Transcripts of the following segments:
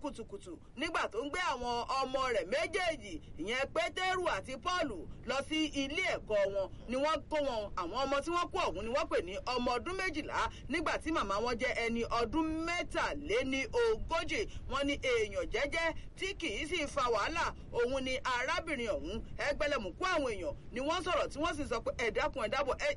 kùtùkùtù nígbà tó ń gbé àwọn ọmọ rẹ̀ méjèèjì ìyẹn pétérù àti pọ́ọ̀lù lọ sí ilé ẹ̀kọ́ wọn ni wọ́n kó wọn àwọn ọmọ tí wọ́n kó ọ̀hún ni wọ́n pè ní ọmọ ọdún méjìlá nígbà tí màmá wọn jẹ́ ẹni ọdún mẹ́tàléní ogójì wọn ni èèyàn jẹ́jẹ́ tí kì í sì fa wàhálà òun ni arábìnrin ọ̀hún ẹgbẹ́lẹ́mùkú àwọn èèyàn ni wọ́n sọ̀rọ̀ tí wọ́n sì sọ pé ẹ̀dákun ẹ̀dábọ̀ ẹ̀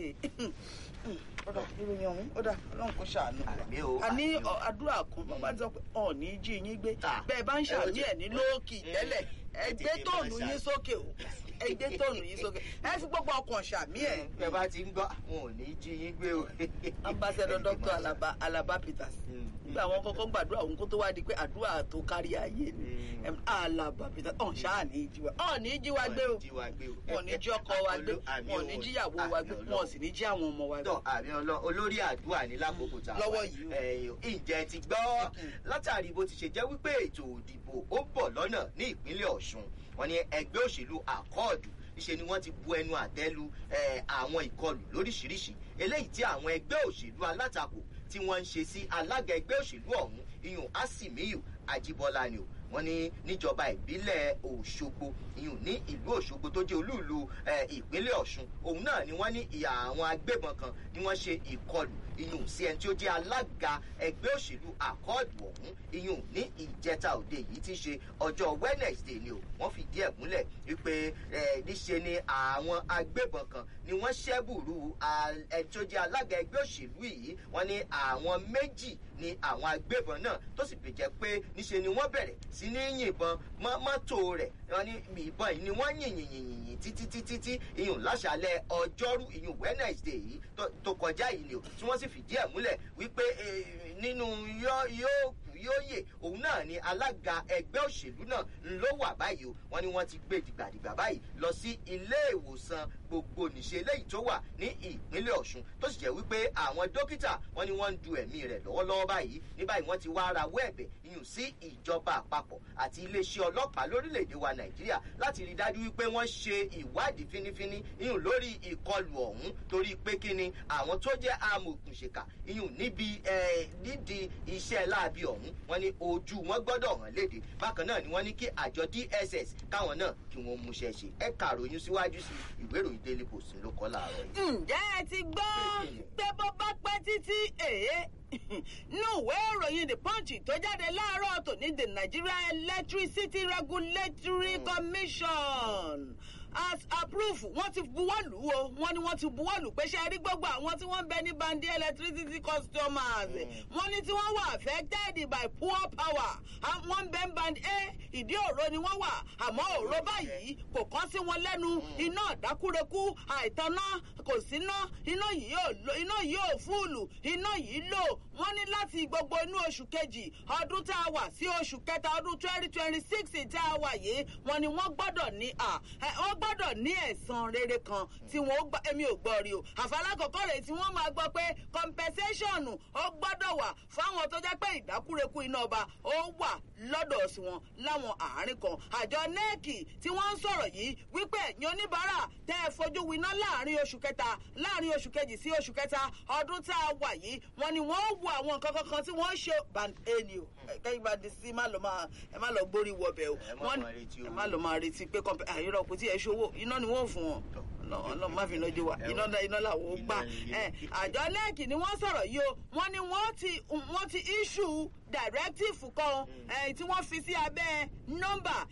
ẹ̀ ọ̀dà ìròyìn ọ̀hún ọ̀dà ọlọ́run kò ṣàánú. Àmì o, a ní àmì o. àdúrà kan bàbá ti sọ pé ọ̀ọ́ni jí yín gbé Ah, bẹ́ẹ̀ bá ń ẹ ṣàmì ó ti- ẹ̀ ní lóòkì Mm. tẹ́lẹ̀ ẹ Ẹ ti gbé fi tóònù máa yín ṣàmì. sókè o ẹ gbé tóònù yín sókè ẹ fi gbogbo ọkàn ṣàmì ẹ̀. bẹ́ẹ̀ bá ti ń gbọ́ àwọn ò ní jí yín gbé o. ambassador dr alaba alaba peters Mm. nígbà àwọn kọ́kọ́ gbàdúrà òun kó tó wá di pé àdúrà tó kárí ayé ni Mm. Em, alaba peters ọ̀n ṣáà ní í jí wa ọ̀n ní í jí wa gbé o Jí wa gbé o. wọn ò ní jí ọkọ wa gbé Àmì wọn ò ní o. jíyàwó wa gbé Àmì wọn ò sì ní jí àwọn ọmọ wa gbé. tọ àmì ọlọ olórí àdúrà ní lákòókò tá a Lọ́wọ́ wà yìí o. ẹ̀yìn ìjẹ́ ti gbọ́ látàrí bó ti ṣe jẹ́ wípé ètò òdìbò ó ń bọ̀ lọ́nà ní ìpínlẹ̀ ọ̀ṣun wọn ni ẹgbẹ́ òṣèlú àkọọ̀dù níṣe ni wọ́n ti bu ẹnu àtẹ́lu eh, àwọn ìkọlù lóríṣiríṣi eléyìí tí àwọn ẹgbẹ́ òṣèlú alátakò tí wọ́n ń ṣe sí alága ẹgbẹ́ òṣèlú ọ̀hún iyùn asimiyu ajibola ni o wọ́n ní níjọba ìbílẹ̀ òṣogbo iyùn ní ìlú òṣogbo tó jẹ́ olúùlú eh, ìpínlẹ̀ ọ̀ṣun òun náà ni wọ́n ní ìyá àwọn agbébọn kan ni wọ́n ṣe ìkọlù iyùn sí ẹni tí ó jẹ́ alága ẹgbẹ́ òṣèlú àkọọ̀dù ọ̀hún iyùn ní ìjẹta òde yìí ti ṣe ọjọ́ wednesday ni o wọ́n fìdí ẹ̀ múlẹ̀ wípé eh, níṣe ni àwọn agbébọn kan ni wọ́n ṣẹ́bùrú al- ẹni tí ó jẹ́ alága ẹgbẹ́ òṣèlú yìí wọ́n ní àwọn méjì ni àwọn agbébọn náà tó sì bèjẹ́ pé níṣe ni wọ́n bẹ̀rẹ̀ sí ní yìnbọn mọ́ mọ́tò rẹ̀ wọ́n ní ìbọn yìí ni wọ́n yìn yìn yìn yìn yìn títí títí tí iyùn láṣàlẹ̀ ọjọ́rú iyùn wednesday yìí tó- tó kọjá yìí ni o tí wọ́n sì fìdí ẹ̀ múlẹ̀ wípé eh, nínú yó- yóò kù yóò yè òun náà ni alága ẹgbẹ́ òṣèlú náà ló wà báyìí o wọ́n ní wọ́n ti gbé dìgbàdìgbà báyìí lọ sí ilé ìwòsàn gbogbo nìṣe eléyìí tó wà ní ìpínlẹ̀ ọ̀ṣun tó sì jẹ́ wípé àwọn dókítà wọ́n ní wọ́n ń du ẹ̀mí rẹ̀ lọ́wọ́lọ́wọ́ báyìí ní báyìí wọ́n ti wá rawọ́ ẹ̀bẹ̀ iyùn sí ìjọba àpapọ̀ àti iléeṣẹ́ ọlọ́pàá lórílẹ̀‐èdè wa nàìjíríà láti rí i dájú wípé wọ́n ṣe ìwádìí fínífíní iyùn lórí ìkọlù ọ̀hún torí pé kí ni àwọn tó jẹ́ amòòkùnṣèkà iyùn níbi eh, nídìí iṣẹ́ láabi ọ̀hún wọ́n ní ojú wọn gbọ́dọ̀ hàn léde bákan náà ni wọ́n ní kí àjọ dss káwọn náà kí wọ́n múṣẹ́ ṣe ẹ kàròyìn síwájú sí ìwé ìròyìn daily post ló kọ́ láàárọ̀ yìí. ǹjẹ́ ẹ ti gbọ́ pé bó bá pẹ́ títí èé nínú ìwé ìròyìn the punch tó jáde láàárọ̀ tòní the nigeria electricity regulatory commission as approved wọ́n ti buwọ́lù o wọ́n ní wọ́n ti buwọ́lù pé ṣe rí gbogbo àwọn tí wọ́n ń bẹ ní bandi electricity customers wọ́n ní tí wọ́n wà affected by poor power Ah, wọ́n ń bẹ ń band a ìdí òro ni wọ́n wà àmọ́ òro báyìí kò kán sí wọn lẹ́nu iná dákúrekú àìtanná kò síná iná yìí ò lo iná yìí ò fúùlù iná yìí lò wọ́n ní láti gbogbo inú oṣù kejì ọdún tá a wà sí oṣù kẹta ọdún twenty twenty six tá a wà yìí wọ́n ní wọ́n gbọ́dọ̀ ní à ẹ, wọ́n gbọ́dọ̀ ní ẹ̀san rere kan tí wọ́n ó gbà èmi ò gbọ́ rí o àfàlákọ̀ọ́kọ́ rẹ̀ tí wọ́n máa gbọ́ pé compensation ó gbọ́dọ̀ wà fáwọn tó jẹ́ pé ìdákúrekú iná ọba ó wà lọ́dọ̀ sí wọn láwọn àárín kan àjọ nẹ́ẹ̀kì tí wọ́n ń sọ̀rọ̀ yìí wípé ẹ̀yin oníbàárà tẹ́ ẹ fojú winá láàrin oṣù kẹta láàrin oṣù kejì sí oṣù kẹta ọdún tá a wà yìí wọ́n ní wọ́n wo àwọn nǹkan kankan tí wọ́n ń ṣe band eni o kẹ́yìn bá di sí má lọ máa ẹ má lọ gbórí wọbẹ̀ o Ẹ má wọ́n máa retí ẹ owó. má lọ máa retí pé kọ́ńpẹ́ àyírọ̀ kò tí ẹ ṣòwò iná ni wọ́n fún wọn ọlọ́run má fi iná jó wa iná iná làwọn ó gbà Iná ẹ ni- àjọ nẹ́ẹ̀kì ni wọ́n sọ̀rọ̀ yìí o wọ́n ní wọ́n ti wọ́n ti issue directive kan ẹ̀ tí wọ́n fi sí abẹ́ nọ́mbà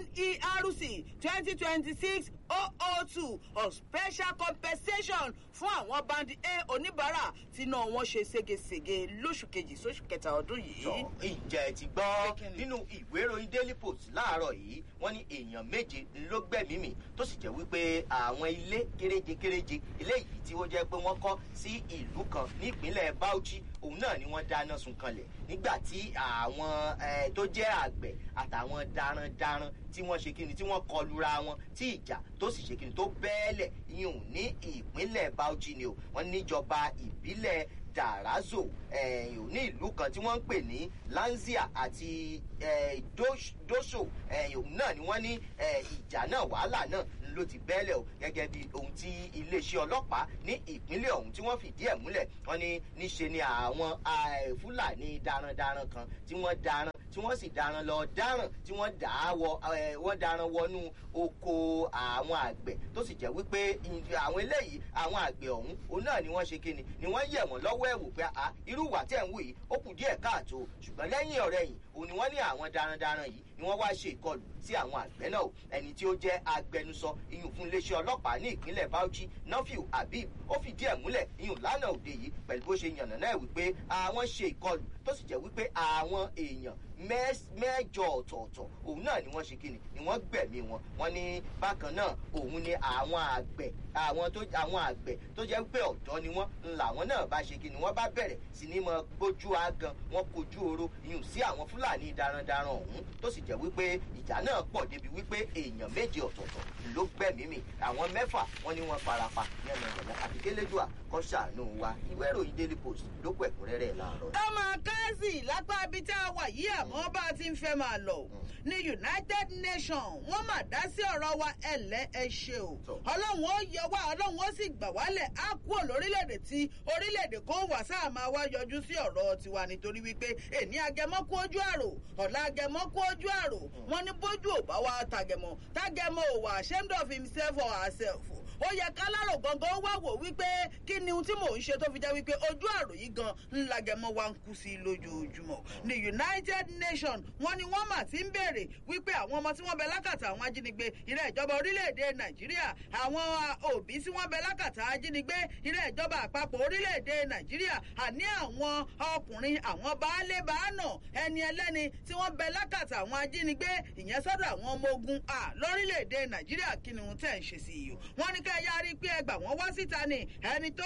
nerc twenty twenty six oh oh two of special compensation fún àwọn bandi a oníbàárà tí náà wọ́n ṣe ségesège lóṣù kejì sóṣù kẹta ọdún yìí. sọ ìjẹ́ ti gbọ́ Kí ni? nínú ìwé ìròyìn daily post láàárọ̀ yìí wọ́n ní èèyàn méje ló gbẹ̀mí mi tó sì jẹ́ wípé àwọn ilé kéréje kéréje eléyìí tí ó jẹ́ pé wọ́n kọ́ sí ìlú kan nípínlẹ̀ bauchi òun náà ni wọ́n dáná sun kanlẹ̀ nígbà tí àwọn eh, tó jẹ́ àgbẹ̀ àtàwọn darandaran tí wọ́n ṣe kíni tí wọ́n kọlura wọn tí ìjà tó sì ṣe kíni tó bẹ́ẹ̀lẹ̀ yìí ní ìpínlẹ̀ bauchi ni o wọ́n níjọba ìbílẹ̀ dàrázò eh, ní ìlú kan tí wọ́n ń pè ní lanzia àti eh, Dos- doso eh, òun náà ni wọ́n ní eh, ìjà náà wàhálà náà ló ti bẹ́lẹ̀ o gẹ́gẹ́ bí ohun tí iléeṣẹ́ ọlọ́pàá ní ìpínlẹ̀ ọ̀hún tí wọ́n fìdí ẹ̀ múlẹ̀ wọ́n ní níṣe ni àwọn fúlàní darandaran kan tí wọ́n daran tí wọ́n sì daran lọ dáràn tí wọ́n dà á wọ wọ́n daran wọnú oko àwọn àgbẹ̀ tó sì jẹ́ wípé àwọn eléyìí àwọn àgbẹ̀ ọ̀hún òun náà ni wọ́n ṣe kíni ni wọ́n yẹ̀ wọ́n lọ́wọ́ ẹ̀wò pé a irú ìwà tẹ̀ ń wù yìí ó kù díẹ̀ káàtó ṣùgbọ́n lẹ́yìn ọ̀rẹ́ yìí òun ni wọ́n ní àwọn darandaran yìí ni wọ́n wá ṣe ìkọlù sí àwọn àgbẹ̀ náà ẹni tí ó jẹ́ agbẹnusọ iyùn fún iléeṣẹ́ ọlọ́pàá ní ìpínlẹ̀ bauchi nafiu habib ó fìdí ẹ̀ múlẹ̀ iyùn lánàá òde yìí pẹ̀lú bó ṣe yànnà náà wípé àwọn ṣe ìkọlù tó sì jẹ́ wípé àwọn èèyàn mẹ́jọ ọ̀tọ̀ọ̀tọ̀ òun náà ni wọ́n ṣe kíni ni wọ́n gbẹ̀mí wọn wọ́n ní bákan náà òun ni àwọn àgbẹ̀ àwọn tó àwọn àgbẹ̀ tó jẹ́ pé ọ̀dọ́ ni wọ́n làwọn náà bá ṣe kíni wọ́n bá bẹ̀rẹ̀ sí ní mọ gbójú agan wọn kojú oró iyùn sí àwọn fúlàní darandaran ọ̀hún tó sì jẹ́ wípé ìjà náà pọ̀ débi wípé èèyàn méje ọ̀tọ̀ọ̀tọ̀ ló gbẹ̀mí mi àwọn mẹ́fà wọ́n ní wọ́n farapa yànnàyànnà àti kélédùà kọ́ ṣàánú wa ìwé ìròyìn daily post ló kọ ẹ̀kúnrẹ́rẹ́ láàárọ̀. ọmọ káàsì lápá ibi tá a wà yìí àmọ́ bá a ti ń fẹ́ máa lọ ní united nations wọ́n mà dá sí ọ̀rọ̀ wa ẹ̀lẹ́ ẹ ṣe o ọlọ́run ó yẹ wá ọlọ́run ó sì gbà wálẹ̀ á kúrò lórílẹ̀‐èdè tí orílẹ̀‐èdè kan wà sáà máa wá yọjú sí ọ̀rọ̀ tiwa nítorí wípé èní agẹmọ́ kú ojú àrò ọ̀la agẹmọ́ kú ojú àrò wọ́n ní bójú ò bá wa tàgẹ̀mọ́ tàgẹ̀mọ́ ò wà ashamed of himself or herself ó yẹ kálárò gangan wá wò wípé kí ni ohun tí mò ń ṣe tó fi jẹ́ wípé ojú àrò yìí gan ńlá gẹmọ wa ń kú sí lójoojúmọ́ ní united nations wọ́n ní wọ́n mà ti ń béèrè wípé àwọn ọmọ tí wọ́n bẹ lákàtà àwọn ajínigbé ilé ìjọba orílẹ̀-èdè nàìjíríà àwọn òbí tí wọ́n bẹ lákàtà ajínigbé ilé ìjọba àpapọ̀ orílẹ̀-èdè nàìjíríà àní àwọn ọkùnrin àwọn baálé baánà ẹni ẹlẹ́ni tí wọ́n bẹ lákàtà àwọn ajínigbé ìyẹn sọ́dọ̀ àwọn ọmọ ogun lórílẹ̀-èdè nàìjíríà kí ni ohun tẹ̀ ń ṣe sí i wọ́n ní kẹ́ ẹ yára pé ẹgbà wọ́n wá síta ni ẹni tó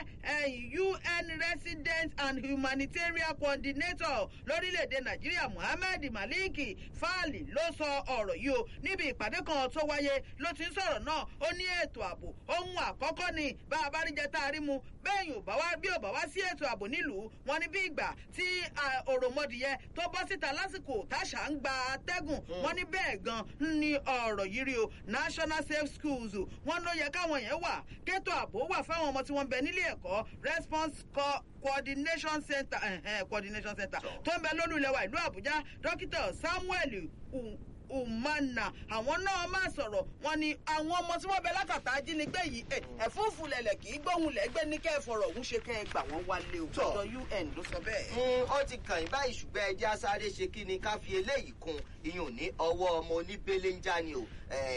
jẹ́ un resident and humanitarian coordinator lórílẹ̀‐èdè nàìjíríà muhammed malik faali ló sọ ọ̀rọ̀ yìí o níbi ìpàdé kan tó wáyé ló ti ń sọ̀rọ̀ náà ó ní ètò ààbò ohun àkọ́kọ́ ni bá a bá rí jẹ tá a rí mu bẹ́ẹ̀ yóò bá wá bí ò bá wá sí ètò ààbò nílùú wọn ní bí ìgbà tí òròmọdìyẹ tó bọ́ síta lásìkò táṣà ń gba atẹ́gùn wọn ní bẹ́ẹ̀ gan ni ọ̀rọ̀ yìí rí o national safe schools wọn ló yẹ káwọn yẹn wà kétò ààbò wà fáwọn ọmọ tí wọ́n bẹ nílé ẹ̀kọ́ response co coordination center uh, coordination center tó ń bẹ lónìí ilẹ̀ wa ìlú àbújá dókítà samuel umana àwọn náà máa sọ̀rọ̀ wọn ni àwọn ọmọ tí wọ́n bẹ lákàtà ajínigbé yìí ẹ̀fúùfù lẹ̀lẹ̀ kì í gbóhùn lẹ́gbẹ́ ní kẹ́ ẹ fọ̀rọ̀ òun ṣe kẹ́ ẹ gbà wọ́n wálé o tọ́jọ́ un ló sọ bẹ́ẹ̀. ó ti kàn yín báyìí ṣùgbọ́n ẹjẹ́ asáré ṣe kí ni ká fi eléyìí kun iyùn ní ọwọ́ ọmọ oníbélé ń já ni o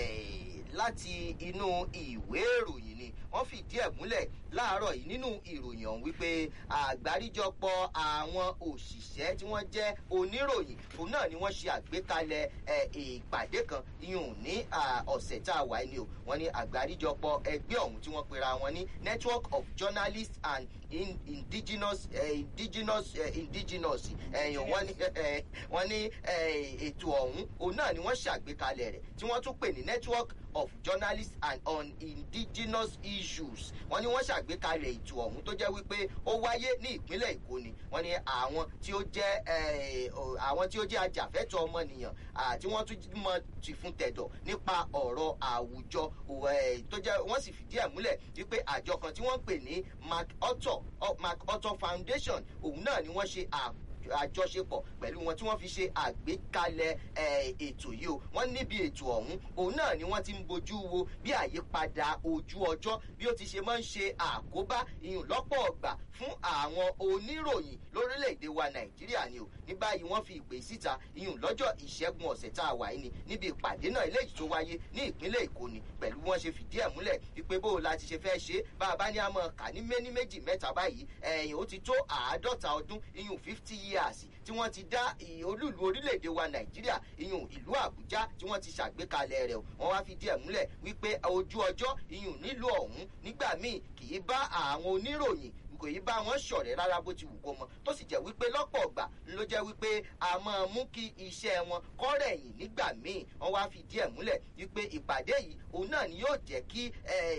láti inú ìwé ìròyìn ni wọ́n fìdí ẹ̀ múlẹ̀ láàárọ̀ yìí nínú ìròyìn ọ̀hún wípé àgbáríjọpọ̀ àwọn òṣìṣẹ́ tí wọ́n jẹ́ oníròyìn òun náà ni wọ́n ṣe àgbékalẹ̀ ìpàdé kan iyùn ní ọ̀sẹ̀ tá a wà ní o wọ́n ní àgbáríjọpọ̀ ẹgbẹ́ ọ̀hún tí wọ́n pera wọn ní network of journalists and in, indigenous uh, indigenous uh, indigenous ẹ̀yìn wọ́n ní wọ́n ní ètò ọ̀hún òun náà ni wọ́n ṣàgbékalẹ̀ rẹ̀ tí wọ́n tún pè ní network of journalists and on indigenous issues wọ́n ní wọ́n ṣàgbékalẹ̀ ètò ọ̀hún tó jẹ́ wípé ó wáyé ní ìpínlẹ̀ èkó ni wọ́n ní àwọn tí ó jẹ́ àwọn tí ó jẹ́ ajàfẹ́tọ̀ ọmọnìyàn àti wọ́n tún mọ ti fún tẹ̀dọ̀ nípa ọ̀rọ̀ àwùjọ tó jẹ́ wọ́n sì fìdí ẹ̀ múlẹ̀ wípé àjọ kan tí wọ́n ń pè ní mark otto mark otto foundation òun náà ni wọ́n ṣe àpò àjọṣepọ̀ pẹ̀lú wọn tí wọ́n fi ṣe àgbékalẹ̀ ètò yìí o wọ́n níbi ètò ọ̀hún òun náà ni wọ́n ti ń bojú wo bí àyípadà ojú ọjọ́ bí ó ti ṣe máa ń ṣe àkóbá ìyún lọ́pọ̀ ọgbà fún àwọn oníròyìn lórílẹ̀‐èdè wa nàìjíríà ni o ní báyìí wọ́n fi ìpè síta ìyún lọ́jọ́ ìṣẹ́gun ọ̀sẹ̀ tá a wà yìí ni níbi ìpàdé náà eléyìí tó wáyé ní ìpínlẹ̀ èkó ni pẹ̀lú wọ́n ṣe fìdí ẹ̀ múlẹ̀ wípé bó o la ti ṣe fẹ́ ṣe bá a bá ní àmọ́ kà ní méní méjì mẹ́ta báyìí ẹ̀yìn ó ti tó àádọ́ta ọdún ìyún fifty years tí wọ́n ti dá olúùlú orílẹ̀-èdè wa nàìjíríà ìyún ìlú àbújá tí wọ́n ti ṣàgbékalẹ̀ rẹ̀ wọ́n wá fi díẹ̀ múlẹ̀ wípé ojú ọjọ́ ìyún nílùú ọ̀hún nígbà míì kì í bá àwọn oníròyìn kò í bá wọn ṣọ̀rẹ́ rárá bó ti wù kó mọ tó sì jẹ́ wípé lọ́pọ̀ ọ̀gbà ló jẹ́ wípé a máa mú kí iṣẹ́ wọn kọ́rẹ̀yìn nígbà míì wọ́n wá fi díẹ̀ múlẹ̀ wípé ìpàdé yìí òun náà ni yóò jẹ́ kí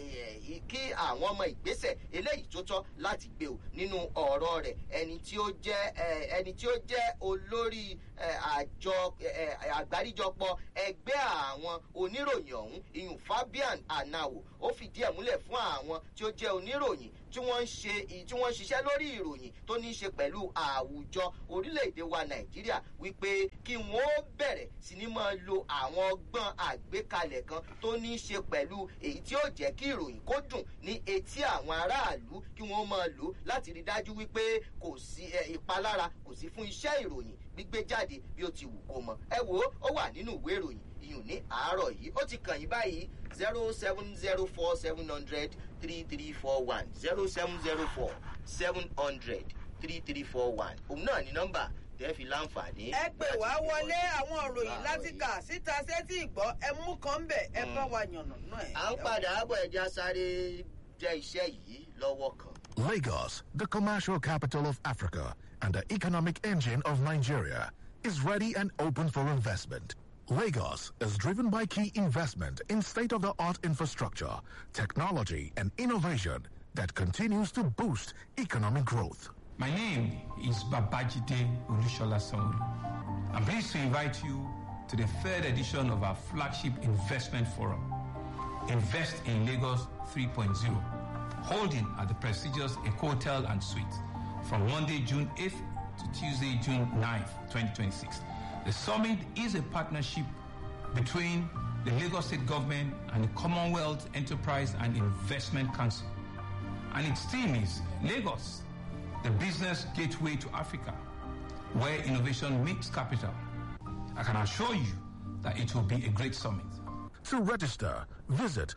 kí àwọn ọmọ ìgbésẹ̀ eléyìí tó tọ́ láti gbé o nínú ọ̀rọ̀ rẹ̀ ẹni tí ó jẹ́ ẹni tí ó jẹ́ olórí àjọ àgbáríjọpọ̀ ẹgbẹ́ àwọn oníròyìn ọ̀hún iyùn fabian anawo ó fìdí ẹ̀ múlẹ̀ fún àwọn tí ó jẹ́ oníròyìn tí wọ́n ń ṣe tí wọ́n ń ṣiṣẹ́ lórí ìròyìn tó ní í ṣe pẹ̀lú àwùjọ orílẹ̀-èdè wa nàìjíríà wípé kí wọ́n bẹ̀rẹ̀ sí ní máa lo àwọn ọgbọ́n àgbékalẹ̀ kan tó ní í ṣe pẹ̀lú èyí tí ó jẹ́ kí ìròyìn kó dùn ní etí àwọn aráàlú kí wọ́n máa lò láti rí dájú wípé kò sí ìpalára kò sí fún iṣẹ́ ìròyìn gbígbé jáde bí ó ti wù kó mọ ẹ wò ó ó wà nínú ìwé ìròyìn ìyún ní àárọ̀ yìí ó ti kàn yín báyìí zero seven zero four seven hundred three three four one zero seven zero four seven hundred three three four one òun náà ní nọ́mbà tẹ́ fi láǹfààní. ẹ pè wá wọlé àwọn òròyìn láti kà síta sétí ìgbọ́ ẹ mú kan bẹ̀ ẹ bá wa yànnà náà ẹ. à ń padà bọ̀ ẹja sáré jẹ́ iṣẹ́ yìí lọ́wọ́ kan. Lagos, the commercial capital of Africa and the economic engine of Nigeria, is ready and open for investment. Lagos is driven by key investment in state of the art infrastructure, technology, and innovation that continues to boost economic growth. My name is Babajide Olushola Sanwo. I'm pleased to invite you to the third edition of our flagship investment forum, Invest in Lagos 3.0, holding at the prestigious Ecotel and Suite from Monday, June 8th to Tuesday, June 9th, 2026. The summit is a partnership between the Lagos State Government and the Commonwealth Enterprise and Investment Council. And its theme is Lagos, the business gateway to Africa, where innovation meets capital. I can assure you that it will be a great summit. To register, visit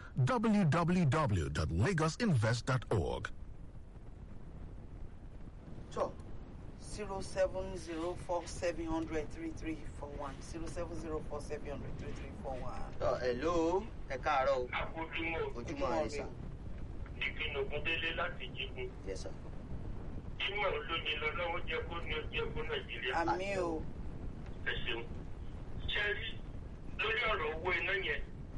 www.lagosinvest.org. So, zero seven zero four seven hundred three three four one zero seven zero four seven hundred three three four one. Tọ́ ẹ̀ ló ẹ káàárọ̀ o. Akójúmọ́ Ojúmọ́ rẹ sà. Dikin Ogundele láti Jígun. Yes sir. Ìmọ̀ olóyin lọ́lọ́wọ́ jẹ́ kó ní ọjọ́ kó Nàìjíríà. àmì o Ẹ ṣeun. Ṣé rí lórí ọ̀rọ̀ owó iná yẹn?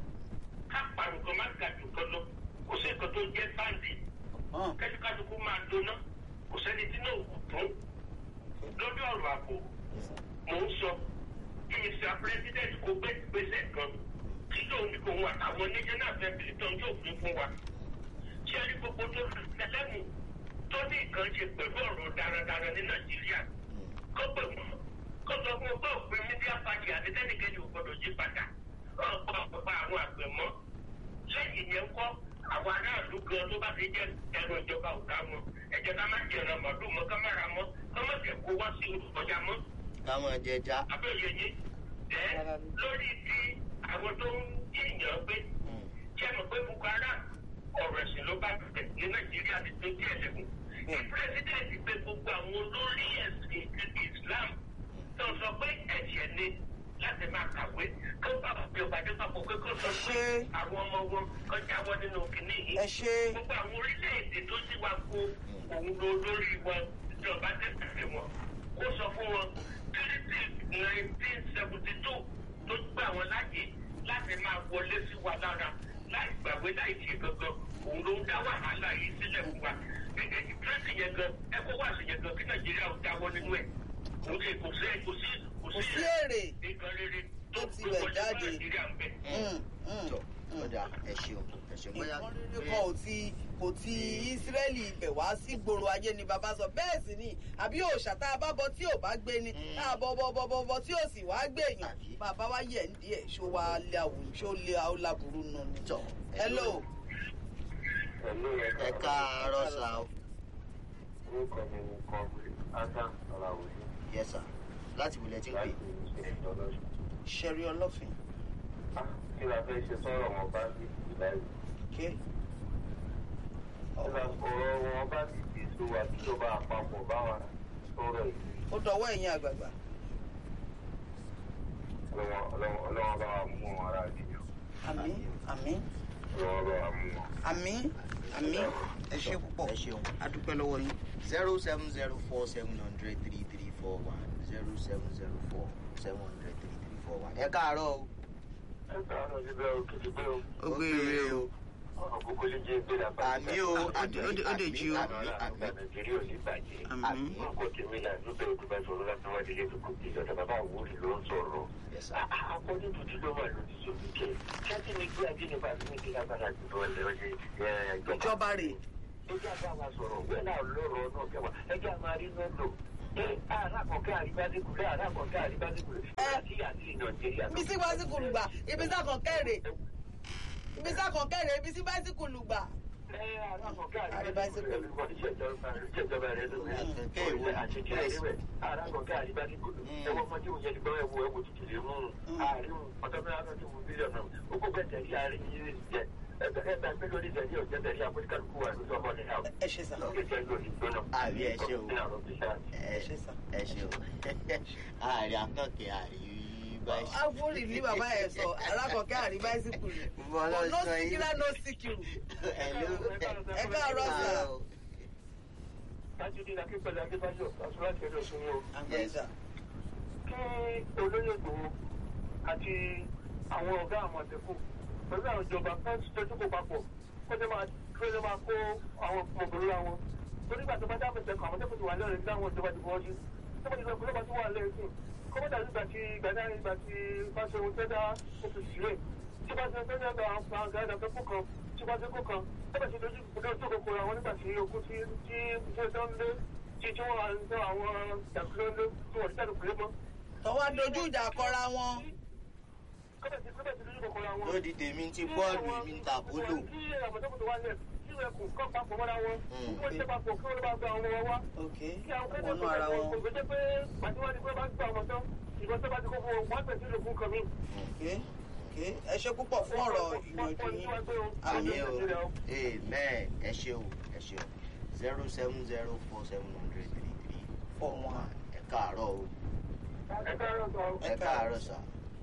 Ká parun kan má ga jù kan lọ. Kò sí nǹkan tó jẹ́ báńdì. hàn Kẹ́síkásíkú máa doná. Kò sẹ́ni tí náà kò tún. Lórí ọ̀rọ̀ ààbò, mò ń sọ. Kí Mr. President kó gbé ìgbésẹ̀ kan. Kí lóun ní kò wá àwọn oníjẹ́ náà fẹ́ bìrì tán yóò fi fún wa. Ṣé rí gbogbo tó tẹlẹ́mù tó ní nǹkan ṣe pẹ̀lú ọ̀rọ̀ darandaran ní Nàìjíríà? Kó pè wọ́n. Kó sọ fún ọgbọ́n òpin mídíà pàtì àti tẹ́nìkẹ́ni ò gbọ́dọ̀ yí padà. Ọ̀pọ̀ ọ̀pọ̀ àwọn àgbẹ̀ mọ́. Lẹ́yìn yẹn kọ́ àwọn aráàlú gan tó bá ti jẹ́ ẹ̀rọ ìjọba ò ká wọn. Ẹ̀jẹ̀ ká má jẹ̀rọ màlúù mọ́ ká má ra mọ́. Ká má jẹ̀ kó wá sí olùkọjá mọ́ Káwọn jẹja. abẹ́yẹ yín ẹ́ lórí ti àwọn tó ń yíyàn pé ṣé mo pé boko haram ọ̀rọ̀ ẹ̀sìn ló bá bẹ̀rẹ̀ ní nàìjíríà ti tó díẹ̀ lẹ́kùn. ní pírẹsidẹ́ǹtì pé gbogbo àwọn olórí ẹ̀sìn ti islam tó sọ pé ẹ̀ṣẹ̀ ni láti máa kàwé kó bá òbí ọ̀bàdé papọ̀ pé kó sọ pé Ṣé- àwọn ọmọ wọn kan jáwọ́ nínú kìnní yìí. ẹ ṣe gbogbo àwọn orílẹ̀-èdè tó sì wá kó òun lọ lórí wọn ìjọba tẹ̀sẹ̀ wọn kó sọ fún wọn tírítì nineteen seventy two tó gbà wọn láàyè láti máa wọlé sí wa lára láì gbàgbé láì ṣe gangan òun ló ń dá wàhálà yìí sílẹ̀ fún wa gẹ́gẹ́ tírítì yẹn gan ẹ̀kọ́ wà sí yẹn gan kí nàìjíríà ó dáwọ́ nínú ẹ̀ kò sí kò sí kò sí kò sí èrè nǹkan rere tó ti bẹ̀ jáde. nàìjíríà ń bẹ̀. Mm, mm. Tọ́ ọ̀dà ẹ ṣeun ẹ ṣeun bóyá. nǹkan rere kan ò ti kò ti ísírẹ́lì ibẹ̀ wá sí gbòòrò ayé ni bàbá sọ bẹ́ẹ̀ sì ni àbí òòṣà tá a bá bọ tí ò bá gbé ni tá a bọ bọ bọ bọ bọ tí ò sì wá gbé èèyàn Àbí? bàbá wa yẹ̀ ń díẹ̀ ṣó wa lé àwòrán ṣó lé àwòláburú nù ni. Tọ́ hello ẹ káàárọ̀ sà o. orúkọ mi ni kọ́ńtì adam ọ̀làwòdì Yes sir. Láti wulẹ̀ tí ń pè. láti ìṣe ìtọ́lọ́sùn. ṣẹ̀rí ọlọ́fin kí la fẹ́ ṣe sọ̀rọ̀ wọn bá ti di báyìí. ké kí la ọ̀rọ̀ wọn bá ti di so wà kíjọba àpapọ̀ bá wa sọ̀rọ̀ yìí. ó dọwọ́ ẹ̀yìn àgbààgbà ọlọ́wọ́n ọlọ́wọ́n ọlọ́wọ́n bá wa mú wọn ara nìyẹn. àmì àmì ọlọ́wọ́n bá wa mú wọn. àmì àmì ẹ ṣe púpọ̀ pọ̀ ẹ ṣeun adúpẹ́ lọ́wọ́ yín. zero seven zero four seven hundred three three four one zero seven zero four seven hundred three three four one ẹ káàárọ̀ o. ẹ káàárọ̀ síbẹ̀ o kìtì pé o ó gbé ire o àkókò lè jẹ́ ìgbé la àmì o Ó dé- ó dé- ó dé jí o. àmì àmì nàìjíríà ò ní bàjẹ́. àmì Ọkọ tèmi là ló bẹ̀rù tó bá sọ̀rọ̀ láti wá délé tó kò tí ìjọba bàbá àwòrì ló ń sọ̀rọ̀. Yes, sir. Akọ́jú tuntun ló wà lórí sórí kẹ̀. Ṣáàtì mi gbé ajínigbà mi ní kí lágbára jù lọ lẹ́ ọjọ́ ìjọba rè Ẹjẹ́ àbá wa sọ̀rọ̀ wẹ́ náà lọ́rọ̀ náà kẹwàá. Ẹjẹ́ àmà rí náà lò. Ẹ àràkọ̀kẹ́ àríbádékùlé àràkọ̀kẹ́ àríbádékùlé. Láti àti Nàìjíríà. ibi sí báísíkùlù gbà ibi sákan kẹ́rẹ̀ ibi sákan kẹ́rẹ̀ ibi sí báísíkùlù gbà. ẹ ṣe sà àbí ẹ ṣe o ẹ ṣe sà. ẹ ṣe o ààrẹ akọkẹ ààrẹ báyìí. áfúrì ní bàbá ẹ sọ alákọ̀ọ́kẹ́ àrí báísíkùlù Bọ́lá no sọ yìí. síkírá no síkírù. Hello. ẹ káàárọ̀ sà. Yes. àgbẹ̀sà kí olóyè gbòó àti àwọn ọ̀gá àmọ̀tẹ́kùn pẹ̀lú àwọn ìjọba kan tọ́jú kó papọ̀ kó lè máa kó lè máa kó àwọn ọmọbìnrin wa wọn. torí ìgbà tó bá dá àmọ̀tẹ́kùn àmọ̀tẹ́kùn ti wà lẹ́rìn ní àwọn ìjọba ti fọwọ́ sí. tó bá ti sọ pé lọ́ba tó wà lẹ́rìn sí kó bá dàbí ìgbà tí ìgbà náà ìgbà tí fáṣọ ohun tẹ́dá ó fi sílẹ̀. tí bá ti tẹ́lẹ̀ ọ̀dọ̀ àwọn àgbà ìdàgbẹ́kù kan tí bá ti kó kan tó bá ti dojú ìpínlẹ̀ tó kòkó àwọn nígbà tí okú tí tí tí ó tán lé tí tí wọ́n wà ń tọ́ àwọn ìdàgbẹ́ lé tí wọ́n ti tẹ́lẹ̀ pẹ̀lẹ́ mọ́ tọwọ́ dojú ìjà kọra wọn. ló di tèmi ti bọ́ọ̀lù èmi ń ta polo. ok wọnú ara wọn. ok ok ẹ ṣe púpọ̀ fún ọ̀rọ̀ ìyànjú yín. àmì o amen ẹ ṣe o ẹ ṣe o zero seven zero four seven hundred three three four one ẹ káàárọ̀ o ẹ káàárọ̀ sà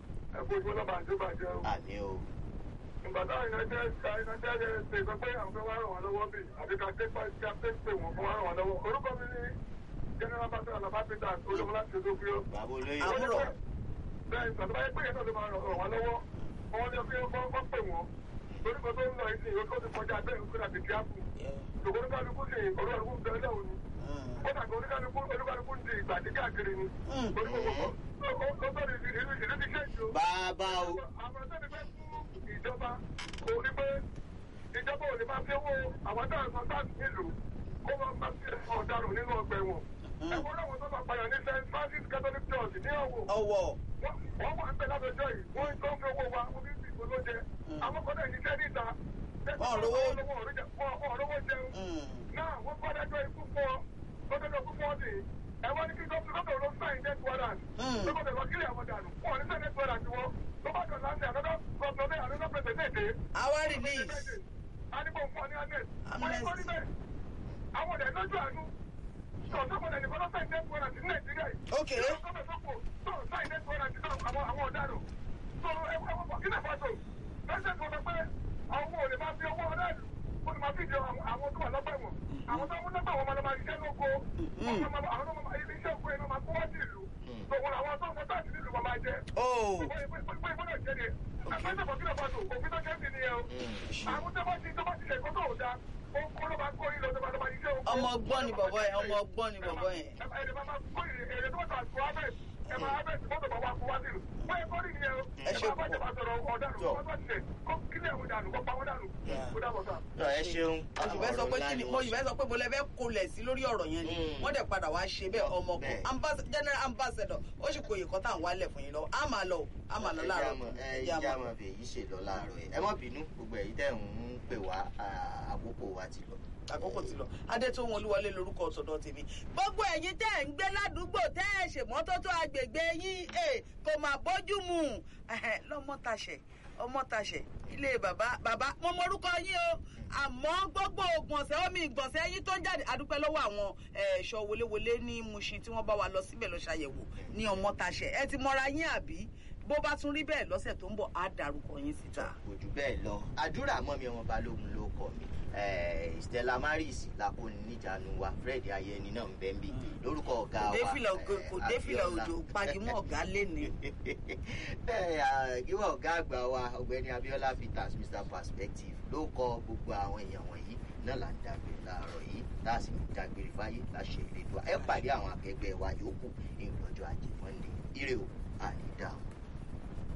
àmì o Ìgbàdá ìrìnàjẹ́ ìrìnàjẹ́ ṣe sọ pé àwọn fẹ́ wá ràn wá lọ́wọ́ bí àti ká ké pàṣẹ ká pé pé wọ́n fún wá ràn wá lọ́wọ́. Orúkọ mi ní General Pastor Alaba Peter Olúmọlá ti dókú yó. bàbá olóyè àbúrò Bẹ́ẹ̀ ìgbà tó bá yẹ pé ìyẹn náà ló máa ràn wá lọ́wọ́. Wọ́n ní pé wọ́n wọ́n pè wọ́n. Orúkọ tó ń lọ ìsìn ìwé tó ti kọjá bẹ́ẹ̀ ń kúrò àti kíákù. Ṣùgbọ́n oníkálukú sì olúkálukú bẹ́ẹ̀ lẹ́wọ̀n ni. Ó dàgbà oníkálukú oníkálukú ń di ìgbà tí káàkiri ni. Orúkọ ó tó ní ìlú ìlú ti ṣèjì o bàbá o àwọn tó ní fẹ́ fún ìjọba kò ní pé ìjọba ò lè máa fi owó àwọn tó ń san táàsì nílùú kó máa máa fi ẹ̀sán ọ̀daràn nínú ọgbà ẹ̀wọ̀n. ẹ̀wọ̀n náà wọ́n tó máa pààyàn ní st francis catholic church ní ọ̀wọ̀. ọwọ́ wọ́n wọ́n wà ń bẹ látọjọ́ yìí wọ́n tó ń fi owó wa wọ́n fi ń fi ìbò ló jẹ. àwọn kan náà ṣiṣẹ́ níta. Wọ́n rówó. wọ́n rówó jẹun. náà wọ́n kọ́ dájọ́ ikú fún ọ tó dájọ́ ikú fún ọ sí ẹ wọ́n ní kí gómìnà gómìnà ló sáyìn death warrant. Mm. lọ́kọ̀ tẹ̀wọ́ kílẹ̀ àwọn dànù wọ́n ní sáyìn death warrant wọn ló bá dọ̀ láti àdọ́dọ́ gómìnà bẹ́ẹ̀ àdọ́dọ́ pẹ̀sẹ̀ dé. our release Adigun fún ọ ní Anet. Amnesty. Wọ́n kọ́ níbẹ̀. Àwọn ọ̀dẹ̀ lójú àánú. Sọ̀tọ́ kọ́dẹ̀ nìkan ló sáyìn death warrant ní Nàìjíríà yìí. ok Ìjọba gómìnà tó kù tó sáyìn death warrant náà àwọn àwọn ọ̀daràn. Sọ ẹ̀wọ̀n ẹ̀wọ̀n Burkina Faso. Lọ́sẹ̀ tó sọ pé àwọn ò lè máa fi owó ọ̀daràn. Ó ní máa fi jẹ àwọn àwọn tó wà lọ́gbà ẹ̀wọ̀n. Àwọn tó ń lọ́gbà wọn máa lọ máa ṣiṣẹ́ lóko. Àwọn máa- àwọn tó máa ilé iṣẹ́ òkú ẹ̀ náà máa kó wá sí ìlú. Sọ̀wọ́n àwọn tó ń sọ táàsì nílùú máa máa jẹ. oh ọmọ ọgbọ́n ni bọ̀bọ̀ yẹn ọmọ ọgbọ́n ni bọ̀bọ̀ yẹn. tọ ẹ ṣeun mo sì fẹ́ sọ pé kí ni mo sì fẹ́ sọ pé mo lè fẹ́ kolẹ̀ sí lórí ọ̀rọ̀ yẹn ni Mm. wọ́n dẹ̀ padà wá ṣe bẹ́ẹ̀ ọmọ kan Bẹ́ẹ̀. Ambas- general ambassador ó sì kò yè kọ́ tá à ń wálẹ̀ fún yín lọ á máa lọ o, á máa lọ láàárọ̀ ẹ Ẹja jẹ́ mọ̀. àmọ́ fèyí ṣe lọ láàárọ̀ yìí ẹ má bínú gbogbo èyí tẹ̀ ń pè wá à, àkókò wa ti lọ. àkókò ti lọ adétòun olúwọlé lorúkọ ọ̀tọ̀dọ̀ tèmi. gbogbo ẹ̀yin tẹ́ ẹ̀ ń gbé ládùúgbò tẹ́ ẹ̀ ṣèmọ́tótó agbègbè yín ẹ̀ kò máa bójú mu Ẹhẹ̀, lọ́mọ́tàṣẹ̀ ọmọ́tàṣẹ̀ ilé bàbá bàbá mo mọrúkọ yín o àmọ́ gbogbo ògbọ̀nsẹ̀ omi ìgbọ̀nsẹ̀ yín tó ń jáde adúpẹ́ lọ́wọ́ àwọn eh, ẹ̀ṣọ́ wọléwọlé ní Mushin tí wọ́n bá wa lọ síbẹ̀ lọ ṣàyẹ̀wò ní ọmọ́tàṣẹ̀ ẹ ti mọra yín àbí bó bá tún rí bẹ́ẹ̀ lọ́sẹ̀ tó ń bọ̀ á dárúkọ yín síta. kò jù bẹ́ẹ̀ lọ àdúrà mọ́ mi ọmọ balógun ló kọ mi eh, stella maris lakoni níjànú wa fred ayẹni náà ń bẹ́ ń bí lórúkọ ọ̀gá wa défìlà ògo eh, kò défìlà Abíọ́lá. òjò pagimọ ọgá lẹni. gíwọ̀ ọ̀gá àgbà wa ọ̀gbẹ́ni abiola peters mr perspective ló kọ gbogbo àwọn èèyàn wọ̀nyí náà là ń dágbére láàárọ̀ yìí láàsì ń dágbére fáyé láṣẹ ìrètò ẹ pàdé àwọn akẹgbẹ́ wa yòókù ní ìgbọ́jọ́ ajé monday ire o àní dáhùn.